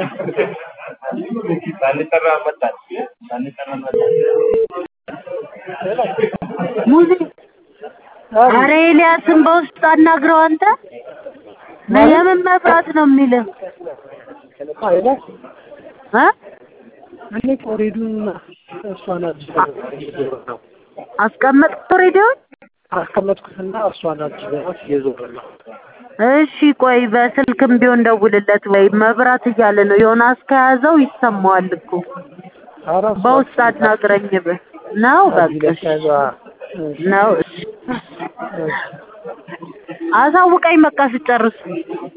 ሳንጠራ መጣን ሳንጠራ መጣን። ሙዚ አረ ኤልያስን በውስጥ አናግረው አንተ የምን መብራት ነው የሚልህ አይላት እ እኔ ኮሪዱን እሷን አዲስ ነው አስቀመጥኩት ሬዲዮን አስቀመጥኩትና እሷን አዲስ ገባት እየዞረ ነው። እሺ ቆይ በስልክም ቢሆን ደውልለት ወይ መብራት እያለ ነው ዮናስ ከያዘው ይሰማዋል እኮ ኧረ እሷ በውስጥ አናግረኝ ብ ነው በቃ እሺ። ከዛ ነው እሺ። አሳውቀኝ በቃ ስጨርስ